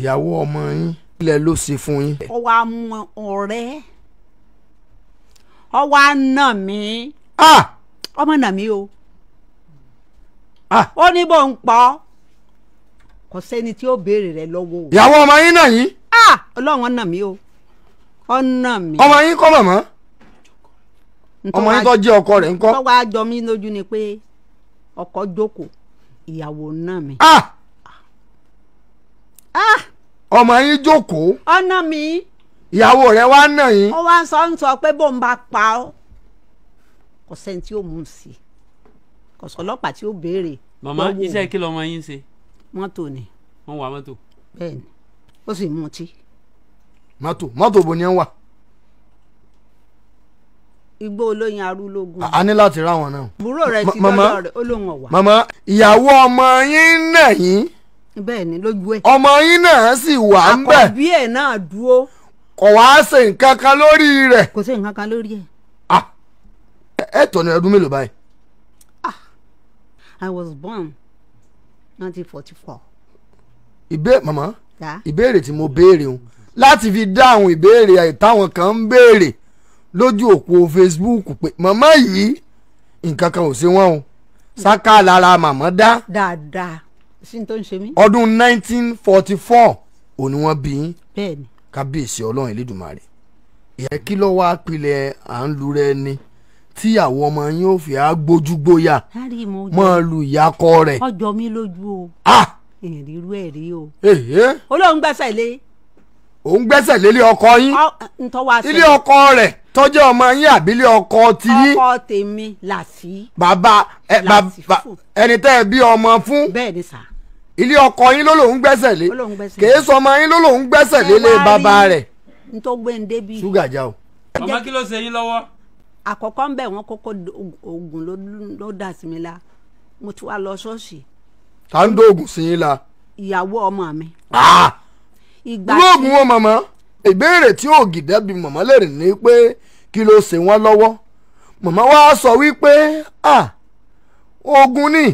ìyàwó ọmọ yín ilẹ̀ ló ṣe fún yín. ó wá mú ọ̀rẹ́ ó wá nà mí ah ọmọ nà mí o ah ó ní bó ń pọ̀ kò sẹ́ni tí ó béèrè rẹ̀ lọ́wọ́ o ìyàwó ọmọ yín náà yín ah ọlọ́run nà mí o ó nà mí ọmọ yín kọ́ mọ̀mọ́ Ntọ́ ọmọ wá- yín tó jẹ́ ọkọ rẹ̀ ńkọ́. tó wá jọ mí lójú ni pé ọkọ jókòó ìyàwó nà mí ah ah ọmọ yín jókòó ó nà mí ìyàwó rẹ̀ wá nà yín. ó wá ń sọ ń sọ pé bó ń bá pa ọ́ kò sẹ́ni tí ó mú un sí kò sọ ọlọ́pàá tí ó béèrè màmá lọ́wọ́ iṣẹ́ kí lọmọ yín ṣe mọ́tò ni wọ́n wà mọ́tò. bẹ́ẹ̀ ni ó sì mutí mọ́tò mọ́tò bo ni ẹ ń wà. igbó olóyin arúlógún a ní láti ráwọn náà. àbúrò rẹ̀ ti Ma- mama. lọ́dọ̀ rẹ̀ ó lóun ọ̀wà màmá ìyàwó ọmọ yín nà yín bẹ́ẹ̀ ni lójú ẹ̀ ọmọ yín náà sì wà ń bẹ̀ àkọ́bí ẹ̀ náà dúró kò wá ṣe nǹkan kan lórí rẹ̀. kò sí nǹkan kan lórí ẹ̀ ah ẹ tọ́ ní ọdún mélòó báyìí. I was born nineteen forty four ìbé màmá ya ìbéèrè tí mo béèrè o láti fi dáhùn ìbéèrè táwọn kan ń béèrè lójú òpó Facebook pé màmá yìí nǹkan kan ò ṣe wọ́n o sáká lára màmá dá dáadáa sí ní tó ń ṣe mí ọdún 1944 òní wọ́n bí yín bẹ́ẹ̀ ni kábíyèsí ọlọ́run elédùnmarè ìyẹn kí ló wá pilẹ̀ à ń lu rẹ ni tíyàwó ọmọ yín ò fi á gbójúgbóyà lárí mo mọ́ lu ìyàkọ rẹ̀ ọjọ́ mi lójú o ah ìrírú ẹ̀ rí o èhé olóhùn gbẹ́sẹ̀ lé òun gbẹ́sẹ̀ lélé ọkọ yín ntọ́wá ilé ọkọ rẹ̀ tọ́jú ọmọ yín àbí ilé ọkọ ti yín ọkọ tèmi làásì bàbá ẹ Láti bàbá fún. ẹni tẹ́ ẹ bí ọmọ fún bẹ́ẹ̀ ni sà ilé ọkọ yín ló lòún gbẹ́sẹ̀ lé Ó lóun gbẹ́sẹ̀ kèé sọmọ yín ló lòún gbẹ́sẹ̀ lélé Ṣé wàá bàbá rí rẹ̀ ntọ́ gbé ń débi ṣúgà já o. màmá kí ló ṣe yín lọ́wọ́. àkọ́kọ́ ń bẹ̀ wọ́n kókó oògùn ló ló dà sí mi la mo ti wá lọ ṣọ́ọ̀ṣì ta ń dóògùn sí yín la. ìyàwó ọmọ mi Ah! ìgbà irú oògùn wọn màmá ìbéèrè tí ògìdẹ́ bí màmá lèrè ní pé kí ló ṣe wọ́n lọ́wọ́ màmá wa sọ wípé ah oògùn ni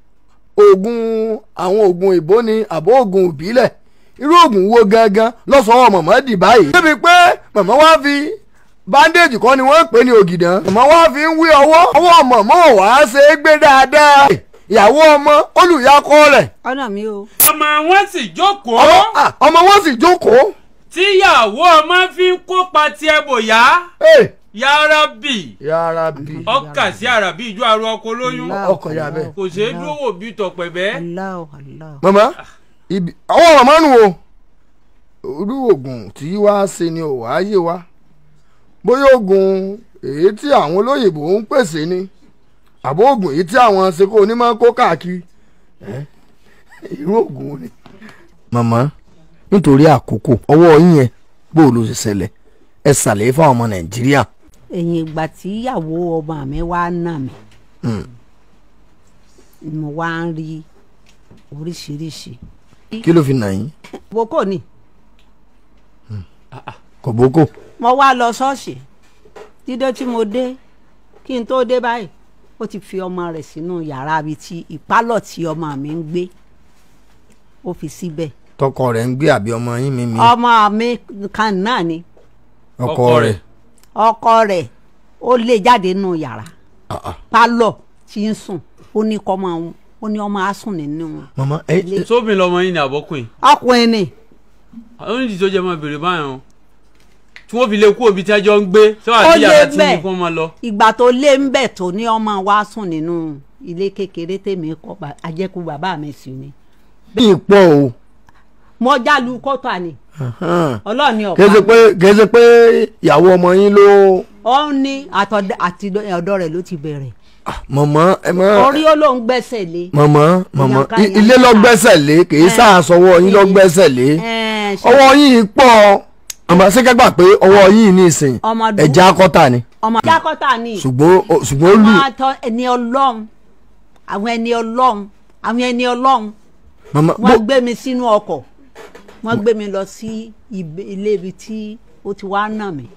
oògùn àwọn oògùn ìbò ni àbọ̀ oògùn ìbílẹ̀ irú oògùn wo gangan lọ́sọ̀ọ́ màmá dì báyìí. débi pé màmá wa fi bandage kọ́ ni wọ́n ń pè ní ògìdán màmá wa fi ń wí ọwọ́ ọwọ́ màmá ò wá ṣe é gbé dáadáa ìyàwó ọmọ olùyàkọ rẹ̀ ọ̀nà mi o ọmọ wọn sì jókòó ọmọ ah, ọmọ wọn sì jókòó. tíyàwó ọmọ fi ń kópa tiẹ̀ bòyá Hey! yárábì yàrá bí. ọkà sí àràbí ìjọ àrò ọkọ lóyún Allah, ọkọ̀ ya bẹ́ẹ̀. kò ṣeé dúró wò bí tọpẹ̀bẹ́. Allah Allah mama ibi ọwọ́ màmá nù o irú oògùn tí wàá ṣe ni ò wá yé wa bóyá oògùn èyí tí àwọn olóyìnbó ń pèsè ni àbó oògùn èyí tí àwọn seko onímọ̀ kó káàkiri ẹ́, irú oògùn ni. màmá nítorí àkókò ọwọ́ yín yẹn bó o ló ṣe ṣẹlẹ̀ ẹ ṣàlàyé fáwọn ọmọ nàìjíríà. ẹ̀yìn ìgbà tí ìyàwó ọmọ mi wá nà mí ni mo wá ń rí oríṣiríṣi kí ló fi nà yín boko ni kò bókò. mo wá lọ ṣọ́ọ̀ṣì dídé tí mo dé kí n tó dé báyìí ó ti fi ọmọ rẹ̀ sínú yàrá ibi tí ìpálọ̀ tí ọmọ mi ń gbé ó fi síbẹ̀ tọkọ rẹ̀ ń gbé àbí ọmọ yín mi mi ọmọ mi kan náà ni ọkọ ọkọ rẹ̀. rẹ̀. ọkọ rẹ̀ ó lé jáde nínú yàrá Ah, ah. pálọ̀ tí ń sùn ó ní kọ́ máa ó ní ọmọ á sùn nínú mama ẹ Ilé. sóbìn lọmọ yín ni àbọ́kùn yìí ọkùnrin ni àwọn onídìí tó jẹ́ máa bèrè báyọ̀ tí wọ́n fi lè kú òbí tí ẹjọ́ ń gbé tí wọ́n Ó àti lé yàrá tí bẹ́ẹ̀. ní kó máa lọ. ìgbà tó lé ń bẹ̀ tó ní ọmọ wa sùn nínú ilé kékeré tèmi kọ́ ba- àjẹkù bàbá mi sí ni ní ìpọ̀ o. mo jálu kótó ni ọlọ́ọ̀ni kìí ṣe ọ̀pá pé kìí ṣe pé ìyàwó ọmọ yín ló. ó ní àtọ̀dọ̀- àti ọ̀dọ̀ rẹ̀ ló ti bẹ̀rẹ̀ mọ̀mọ́ ẹ mọ́. orí ó lóun gbẹ́sẹ̀ lé mọ̀mọ́ mọ̀mọ́ Ìyànká, i- ilé lọ ìyànká. gbẹ́sẹ̀ lé kìí sàásọwọ́ yín lọ gbẹ́sẹ̀ lé. Ẹ̀ẹ́n, ṣe- ọwọ́ yín pọ̀ àmọ́ sẹ́kẹ́gbà pé ọwọ́ yín ní ìsìn Ọmọdún. ẹ̀já kọ́tà ni ọmọ jákọ́tà ni ṣùgbọ́n ó- ṣùgbọ́n ó lù àwọn àtọ ẹni ọlọ́run àwọn ẹni ọlọ́run àwọn ẹni ọlọ́run mọ̀mọ́ wọ́n gbé mi sínú ọkọ̀ wọ́n gbé mi lọ sí ibi- ilé ibi tí ó ti wá nà mí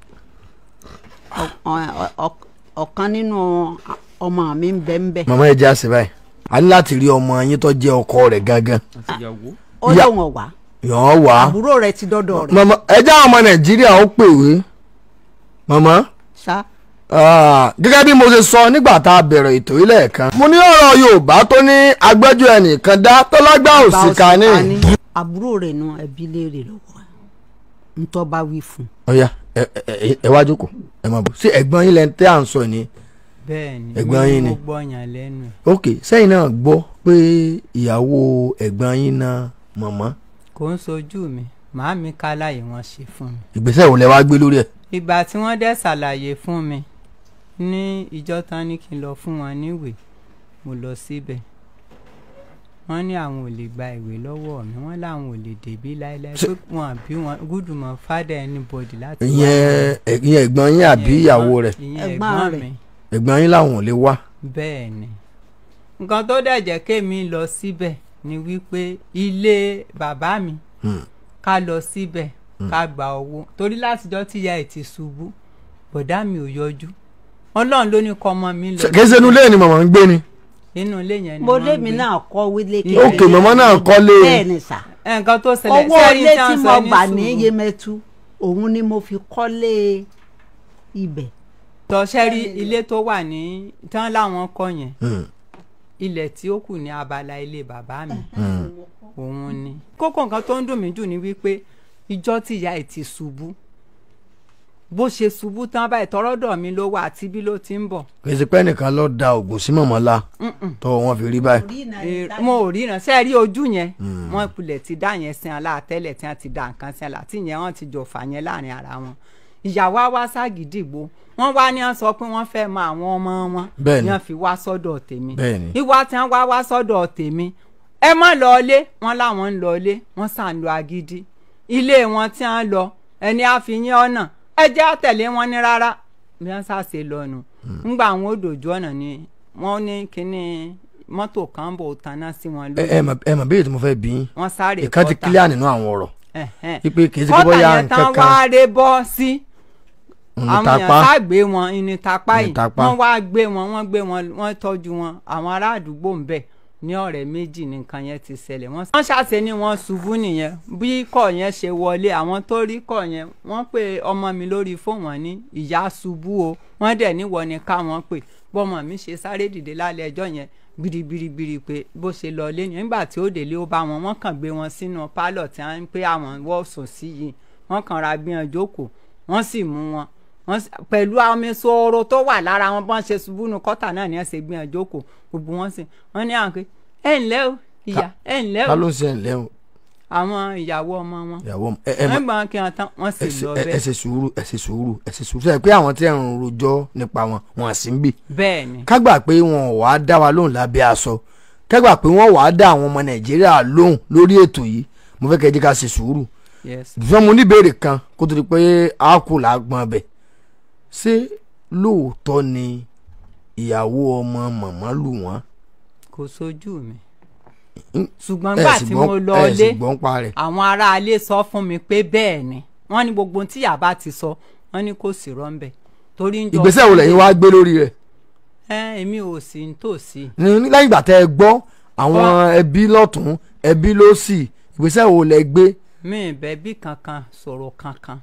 Ọ- ọ- ọ- ọ̀kan nínú ọmọ mi ń bẹ ń bẹ mọ̀mọ́ ẹ̀já sí báyìí a ní láti rí ọmọ yín tó jẹ́ ọkọ rẹ̀ gangan ó Ìyá- lóun ọ̀wá yàn án wá. àbúrò rẹ̀ ti dọ́dọ̀ rẹ̀ màmá ẹjẹ́ àwọn ọmọ nàìjíríà ó pèwé màmá ṣá ah, gẹ́gẹ́ bí mo ṣe sọ nígbà tá a bẹ̀rẹ̀ ètò yìí lẹ́ẹ̀kan. mo ní ọ̀rọ̀ yorùbá tó ní agbẹ́jọ́ ẹnìkan dá tó lágbá òsìkà ní. àbúrò rẹ̀ nu ẹbí léèrè lọ́wọ́ ẹ̀ ntọ́ bá wí fún un ọ̀ya ẹ ẹ ẹ wá jókòó ẹ máa bọ̀ sí ẹ̀gbọ́n yín lẹ́nu tẹ́ à ń sọ ni. bẹ́ẹ̀ni Ẹ̀gbọ́n yín ni. mo gbọ́yàn lẹ́nu ẹ̀ ok sẹ́yìn náà gbọ́ pé ìyàwó ẹ̀gbọ́n yín náà mọ̀mọ́ kò ń sojú mi màámi káláyé wọn ṣe fún mi ìgbésẹ̀ wo lẹ wá gbé lórí ẹ̀. ìgbà tí wọ́n dẹ̀ ṣàlàyé fún mi ní ìjọ tán ní kí n lọ fún wọn níwèé mo lọ síbẹ̀ wọ́n ní àwọn ò lè gba ìwé lọ́wọ́ mi wọ́n láwọn ò lè débí láéláé pé wọn àbí wọn gúdùmọ̀ fádà anybody láti wá ìyẹn ẹ̀- ìyẹn ẹ̀gbọ́n yín àbí ìyẹn ìyàwó ẹ̀gbọ́n- rẹ̀ ìyẹn Ẹ̀gbọ́n ẹ̀gbọ́n rẹ̀. mi ẹ̀gbọ́n yín làwọn ò lè wá. bẹ́ẹ̀ ni nǹkan tó dẹ̀ jẹ́ kémi lọ síbẹ̀ ni wípé ilé bàbá mi Hmm. ká lọ síbẹ̀ ká gba owó torí látijọ́ tíya ẹ̀ ti ṣubú bọ̀dá mi ò yọjú ọlọ́run ló ní kọ́ ọmọ mi lọ kì í ṣe inú ilé ni màmá ń gbé ni. inú ilé yẹn ni mo wọ́n lémi gbé. náà kọ́ wílé Ok, màmá náà kọ́lé. bẹ́ẹ̀ ni sà ẹ, nǹkan tó ṣẹlẹ̀ owó sẹ́rí ilé tí tí wọ́n mo sọ ní gbà ní sùúrù. Yemẹtu òun ni mo fi kọ́lé ibẹ̀ tọ́sẹ́rí ilé tó wà ní tán láwọn kọ́ yẹn Hmm. ilẹ̀ tí ó kù ní abala ilé bàbá mi òun ni. kókó nǹkan tó ń dùn mí jù ni wípé ìjọ tí ìyá ẹ̀ ti ṣubú bó ṣe ṣubú tán báyìí tọrọdọ̀ mi ló wà àti bí ló ti ń bọ̀ kì í ṣe pé ẹnìkan lọ da oògùn sí màmá la tọwọ́ wọn fi rí báyìí. Eh, mo ò ríran ṣe rí ojú yẹn wọn kulẹ̀ ti dá yẹn sin ala tẹ́lẹ̀ tí wọ́n ti dá nǹkan sin ala tí yẹn wọ́n ti jọ fà yẹn láàrin ara wọn ìyàwó á wá ságídìgbò wọ́n wá ní wọ́n sọ pé wọ́n fẹ́ mọ àwọn ọmọ wọn Bẹ́ẹ̀ni. ni wọ́n fi wá sọ́dọ̀ tèmi Bẹ́ẹ̀ni. ìwà tí wọ́n wá wá sọ́dọ̀ tèmi ẹ má lọ ilé wọ́n láwọn ń lọ ilé wọ́n sàn lọ agídí ilé wọn tí wọ́n lọ ẹni àfihàn ọ̀nà ẹ jẹ́ àtẹ̀lé wọn ní rárá bí wọ́n ṣàṣe lọ́nu ńgbà àwọn òdòjú ọ̀nà ni wọ́n ní kínní mọ́tò kan bò tanná sí wọn ẹ lórí ẹ mà ẹ mà béèrè tí mo fẹ́ bí yín wọ́n sáré ìkan ti kílíà nínú àwọn ọ̀rọ̀ Ẹ̀hẹ́n. wípé kì í ṣe pé kọ́tà bóyá yẹn tán nǹkan kan wá ré bọ́ sí ń àwọn tapá èèyàn sá gbé wọn ìní tapá Ìní yìí tapá. wọ́n wá gbé wọn wọ́n gbé wọn wọ́n tọ́jú wọn àwọn ará àdúgbò ń bẹ̀ ní ọ̀rẹ́ méjì ní nǹkan yẹn ti ṣẹlẹ̀ wọ́n wọ́n ṣàṣe ni wọ́n ṣubú nìyẹn bí kọ̀ yẹn ṣe wọlé àwọn tó rí kọ̀ yẹn wọ́n pe ọmọ mi lórí fóònù wọn ní ìyá ṣubú o wọ́n dẹ̀ níwọ ni káwọn pè bọ́mọ mi ṣe sáré dìde lálẹ́ ẹjọ́ yẹn gbirigbirigbiri pé bó ṣe lọ lé yẹn nígbà tí ó délé ó bá wọn wọ́n kàn gbé wọn sínú pálọ̀ tí wọ́n ń pé àwọn wọ́ sùn sí yìí wọ́n kàn ra gbé wọn jókòó wọ́n sì mú wọn wọ́n sì- pẹ̀lú omi sóró tó wà lára wọn bọ́n ṣe ṣubú nu kọ́tà náà ni wọ́n ṣe gbé wọn jókòó gbogbo wọn sì wọ́n ní àwọn pé ẹ ǹlẹ́ o ìyá ẹ ǹlẹ́ ta o ló ń ṣe ẹ̀ lẹ́hùn àwọn ìyàwó ọmọ wọn ìyàwó ọmọ ẹ ẹ mà wọ́n gbọ́n kí wọ́n tán wọ́n sì ẹ ṣe- lọ ẹ- ẹ bẹ́ẹ̀ ṣe sùúrù ẹ ṣe sùúrù ẹ ṣe sùúrù sẹ́yìn pé àwọn tí ẹ̀ ń rojọ́ nípa wọn wọn à sí ń bì bẹ́ẹ̀ ni ká gbà pé wọn ò wá dá wa lóhùn lábẹ́ aṣọ ká gbà pé wọ́n wàá dá àwọn ọmọ nàìjíríà lóhùn lórí ètò yìí mo fẹ́ kẹ́ ẹ jẹ́ ká ṣe sùúrù yes ṣùgbọ́n mo ní ìbéèrè kan kó tó di pé a kù lágbọ́n bẹ̀ ṣé lóòótọ́ ni ìyàwó ọmọ màmá lù wọ́n kò sójú mi Mm. ṣùgbọ́n ẹ nígbà sì tí gbọ́- mo lọ ẹ sì lé gbọ́ ń pa rẹ̀ àwọn aráalé sọ fún mi pé bẹ́ẹ̀ ni wọ́n ní gbogbo ohun tí yàbá ti sọ wọ́n ní kò sí rọ́ńbẹ́ torí ń jọ ìgbésẹ̀ wo lẹ́yìn wá gbé lórí rẹ̀ ẹ èmi ò sí nítòsí ní ní- lẹ́yìn ìgbà tẹ́ ẹ gbọ́ àwọn ẹbí lọ́tún ẹbí lósì ìgbésẹ̀ wo lẹ gbé mi ì bẹ́bí kankan sọ̀rọ̀ kankan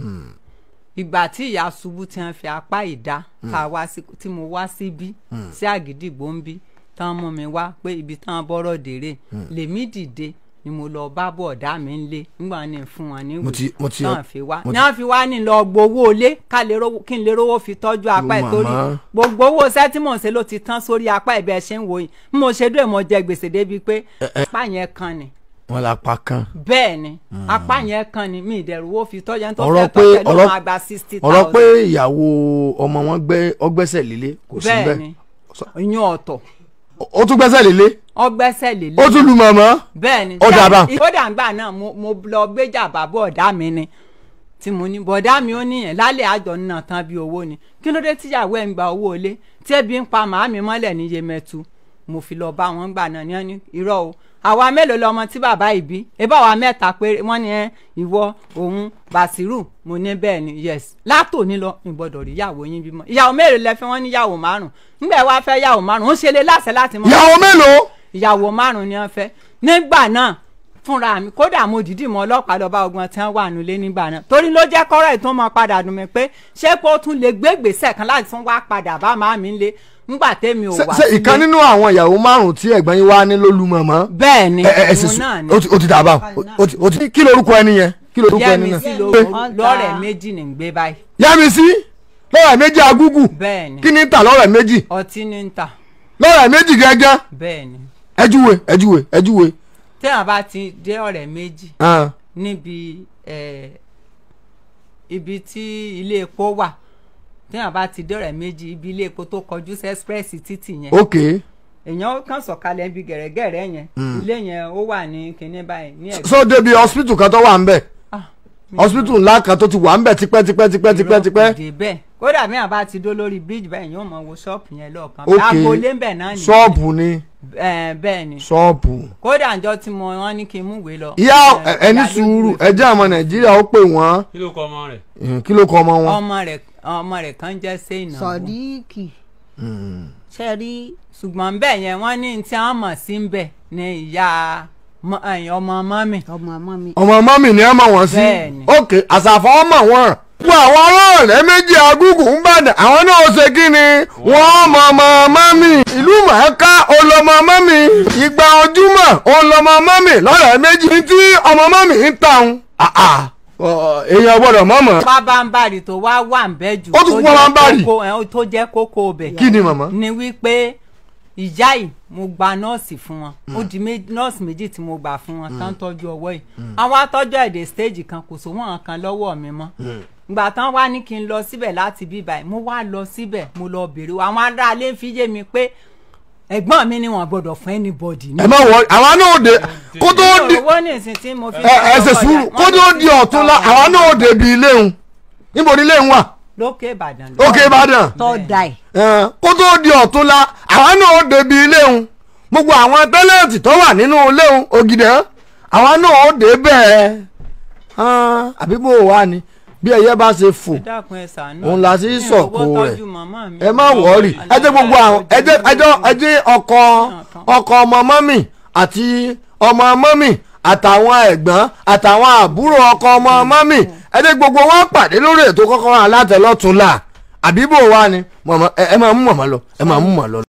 ìgbà tí ìyá ṣubú tí wọ́n fi apá ìdá tá a wá sí tí mo wá síbí sí àgídìgbò ń bí tán mú mi wá pé ibi tán bọ́rọ̀ dèrè lèmi dìde ni mo lọ bá bọ̀dá mi ń lé nígbà ní fún wọn ní Mo ti- mo ti- tán fi wá mo ní ti- wọ́n fi wá ní lọ gbowó ilé ká lè rówó kí n lè rówó fi tọ́jú apá ẹ̀ Yo, torí màmá. gbogbo owó iṣẹ́ tí mò ń ṣe ló ti tán sórí apá ẹ̀ bẹ́ẹ̀ ṣe ń wò yìí bí mo ṣe dúró mo jẹ gbèsè débi pé apá yẹn kan ni wọn la pa kan bẹ́ẹ̀ ni apá yẹn kan ni mi ìdẹ̀rù wo fi tọ́jà tó ọ̀rọ̀ fẹ́ pé tọ́jà ló ọ̀rọ̀ máa gba sixty ọ̀rọ̀ pé thousand ìyàwó ọmọ wọn gbé ọgbẹ́sẹ̀ lílé kò sí bẹ́ẹ̀ bẹ́ẹ̀ ni ìyún ọ̀tọ̀ ó tún gbẹ́sẹ̀ lílé ọgbẹ́sẹ̀ ó lélẹ̀ tún lu màmá bẹ́ẹ̀ ni Ó dà bá. kódà ńgbà náà mo mo lọ gbéjà bàbá ọ̀dá mi ni tí mo ní bọ̀dá mi ó níyẹn lálẹ́ àjọ náà tán bí owó ni kí ló dé tíyàwó ẹ̀ ń gba owó ilé tí ẹbí ń pa màámi mọ́lẹ̀ ní Yemẹtu mo fi lọ bá wọn gbà náà ní ẹni irọ́ o àwa mélòó lọmọ tí bàbá yìí bí ebí àwa mẹ́ta péré wọ́n ní ẹ ìwọ òun Bàṣírù mo ní bẹ́ẹ̀ ni yes látòní lọ ìgbọ́dọ̀ rí ìyàwó yín bímọ ìyàwó mélòó lẹ fẹ́ wọ́n ní ìyàwó márùn nígbà wàá fẹ́ ìyàwó márùn ó ṣe lé láṣẹ láti mọ ìyàwó mélòó ìyàwó márùn ni wọ́n fẹ́ nígbà náà fúnra mi kódà mo dìídì mọ ọlọ́pàá lọ́ba ogun tí wọ́n wà nílé nígbà náà torí ló jẹ́ kọ́rọ̀ ètò ọmọ padà dùn mí pé ṣé pé ó tún lè gbé gbèsè kan láti tún wá padà bá màá mi lé ńgbà tèmi ò ṣe wá ṣe ìkan nínú àwọn ìyàwó márùn tí ẹ̀gbọ́n yín wá ní lólu mọ̀mọ́. bẹ́ẹ̀ ni ẹ ẹ ẹ sì òun sùn náà ni ó ti- ó ti dàbà ó ti ó ti kí lorúkọ ẹni yẹn kí lorúkọ ẹni yẹ́mi náà. sí Pé, lọ́rẹ̀ méjì ní gbé báyìí yẹ́mi sí lọ́rẹ̀ méjì agúgù bẹ́ẹ̀ ni kí ni ń tà lọ́rẹ̀ méjì ọtí ní ń tà lọ́rẹ̀ méjì gẹ́gẹ́ bẹ́ẹ̀ ni ẹjúwe ẹjúwe ẹjúwe. téèyàn bá ti dé ọ̀rẹ́ méjì Ah, níbi eh, ibi tí ilé epo wà téèyàn bá ti dé ọ̀rẹ́ méjì ibi ilé epo tó kọjú sí express títì yẹn ok èèyàn kàn sọ̀kalẹ̀ ibi gẹ̀rẹ́gẹ̀rẹ́ yẹn ilé yẹn ó wà ní kinní báyìí ní ẹ̀gbẹ́ so débi hospital kan tó wà ń bẹ̀ Ah, mi hospital ńlá kan tó ti wà ń bẹ̀ tipẹ́ tipẹ́ tipẹ́ tipẹ́ tipẹ́ ìrọ̀kùdé bẹ́ẹ̀ kódà bí àbá ti dó lórí bíríjì báyìí yóò mọ wo ṣọ́ọ̀pù yẹn lọ́ọ̀kan Ok. agboolé ń bẹ̀ náà nìyẹn ṣọ́ọ̀bù ni Eh, bẹ́ẹ̀ ni ṣọ́ọ̀bù. kódà ǹjọ́ tí mo wọ́n ní kí n múwèé lọ. ìyá Eh, ẹni ìyá ló sùúrù gbé ẹjẹ́ àwọn nàìjíríà ó pè wọ́n kí ló kọ ọmọ rẹ̀. Eh, kí ló kọ ọmọ wọn. ọmọ rẹ̀ ọmọ rẹ̀ kan jẹ́ sẹ́yìn sọdíìkì ṣe rí ṣùgbọ́n bẹ́ẹ̀ yẹn wọ́n ní tí wọ́n mọ̀ sí ń bẹ̀ ní ìyá mọ- ẹ̀yìn ọmọ mọ́mì. ọmọ ọmọ mi ọmọ mọ́mì ni ẹ mọ̀ wọ́n sí Bẹ́ẹ̀ni. ok àṣàfọ́ ọmọ wọn. gbogbo àwọn ọlọ́ọ̀rẹ́ méjì agúgù ń bàdàn àwọn náà ó ṣe kí ni wọ́n mọ ọmọ mọ́mì ìlú mọ̀ọ́ká olọmọ mọ́mì ìgbà ojúmọ̀ olọmọ mọ́mì lọ́rẹ̀ méjì ní tí ọmọ mọ́mì ń tàn èèyàn gbọ́dọ̀ mọ̀mọ́. pábánbárì tó wá wà ń bẹ́ jù Ó tún tó kú jẹ́ pábánbárì? kókó- ẹ̀, tó jẹ́ kókó bẹ̀. kí ni màmá. ni wípé ìyá yìí mo gba nọ́ọ̀sì fún wọn ó di mé- nọ́ọ̀sì méjì tí mo gbà fún wọn tán tọ́jú ọwọ́ yìí àwọn atọ́jú èdè stage kan kò sówó kan lọ́wọ́ mi mọ́ ìgbà tán wá ní kí n lọ síbẹ̀ láti bí báyìí mo wá lọ síbẹ̀ mo lọ bèrè àwọn aráalé ń fi yé mi pé ẹ̀gbọ́n mi ni wọ́n gbọ́dọ̀ fún anybody ní. ẹ má wọ àwọn náà dé kó tó di owó ní ìsìn tí mo fi. ẹ ẹ ṣe sùúrù kó tó di ọ̀tún la àwọn náà dé bi ilé ń níbo ni ilé ń wà lókè ìbàdàn. òkè ìbàdàn tọ́ da ẹ̀ ẹ, kó tó di ọ̀tún la àwọn náà dé bi ilé ń gbogbo àwọn tẹ́lẹ̀tì tó wà nínú ilé ń ògìdẹ́ àwọn náà dé bẹ́ẹ̀ hàn, àbí bó wà ní bí ẹyẹ bá ṣe fò ẹ dákun ẹ ṣàánú. òun la sì Mi ò sọ̀kò owó rẹ̀. tọ́jú màmá mi. ẹ má wọ̀ọ́rì ẹ jẹ́ gbogbo àwọn ẹ jẹ́ ẹ jẹ́ ẹ jẹ́ ọkọ ọkọ ọmọ mọ́mì àti ọmọ mọ́mì àtàwọn ẹ̀gbọ́n àtàwọn àbúrò ọkọ ọmọ mọ́mì ẹ jẹ́ gbogbo wọn pàdé lórí ètò kọ́kọ́ alátẹ̀lọ́tún là àbíbò wa ni mọ̀mọ́ ẹ ẹ máa mú mọ̀mọ́ lọ ẹ máa mú mọ̀ lọ.